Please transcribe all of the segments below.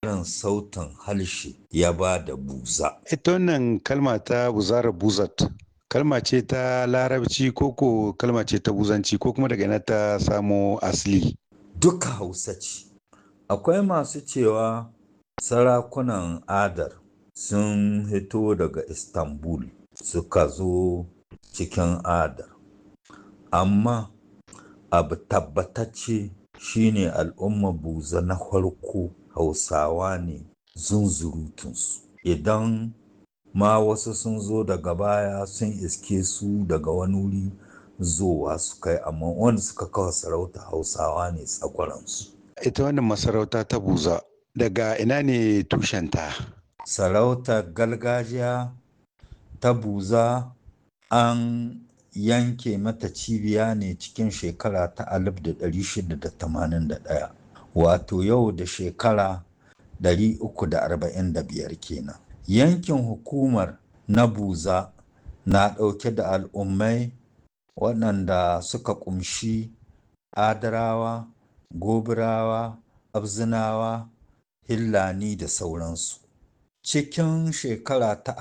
tsarin sautin harshe ya ba da buza. Ita wannan kalma ta buzara buzat, kalma ce ta larabci ko ko kalma ce ta buzanci ko kuma daga ina ta samo asali. Duka hausa ce. Akwai masu cewa sarakunan adar sun hito daga Istanbul suka zo cikin adar. Amma abu tabbatacce shine al'umma buza na farko hausawa ne zunzurutunsu. Idan ma wasu sun zo daga baya sun iske su daga wani wuri zowa su kai amma wanda suka kawo sarauta hausawa ne tsakwaransu. Ita wannan masarauta ta buza daga ina ne tushenta? Sarautar gargajiya ta buza an yanke mata cibiya ne cikin shekara ta 1681 wato yau da shekara 345 kenan. Yankin hukumar na buza na ɗauke da al'ummai waɗanda suka ƙumshi adarawa, gobirawa, abzinawa, hillani da sauransu. Cikin shekara ta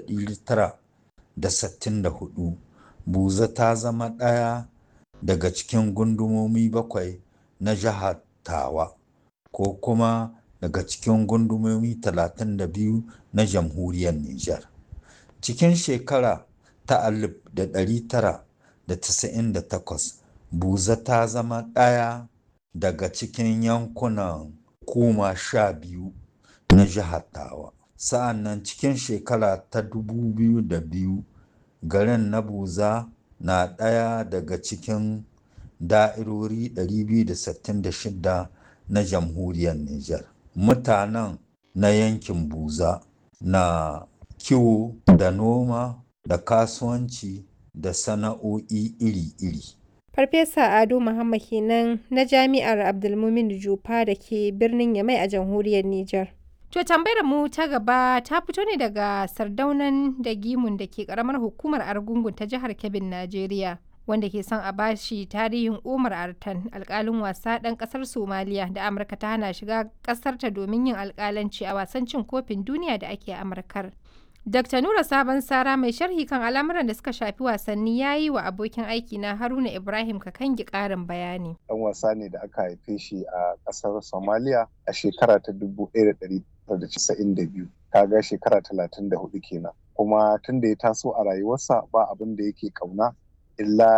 1964 buza ta zama ɗaya daga cikin gundumomi bakwai na jihar tawa ko kuma daga cikin gundumomi 32 na jamhuriyar Nijar. Cikin shekara ta 1998 buza ta zama ɗaya daga cikin yankunan kuma sha biyu na jihar tawa. Sa'an nan cikin shekara ta 2002 garin na buza na ɗaya daga cikin da'irori 266 na jamhuriyar Nijar. Mutanen na yankin buza na kiwo da noma da kasuwanci da sana'o'i iri-iri. Farfesa Ado Muhammad kenan na Jami'ar Abdulmumin Jufa da ke birnin Yamai a jamhuriyar Nijar. To tambayar mu ta gaba ta fito ne daga sardaunan da gimun da ke karamar hukumar Argungun ta jihar Kebbin, Najeriya. Wanda ke son a bashi tarihin Umar Artan alkalin wasa ɗan ƙasar Somaliya da Amurka ta hana shiga ƙasarta domin yin alkalanci a wasan cin kofin duniya da ake Amurkar. Dr. Nura Sabon Sara mai sharhi kan al'amuran da suka shafi wasanni ya yi wa abokin aiki na Haruna Ibrahim Kakangi ƙarin bayani. Ɗan wasa ne da aka haife shi a ƙasar Somalia a shekara ta 1992. Kaga shekara 34 kenan. Kuma tun da ya taso a rayuwarsa ba abin da yake ƙauna illa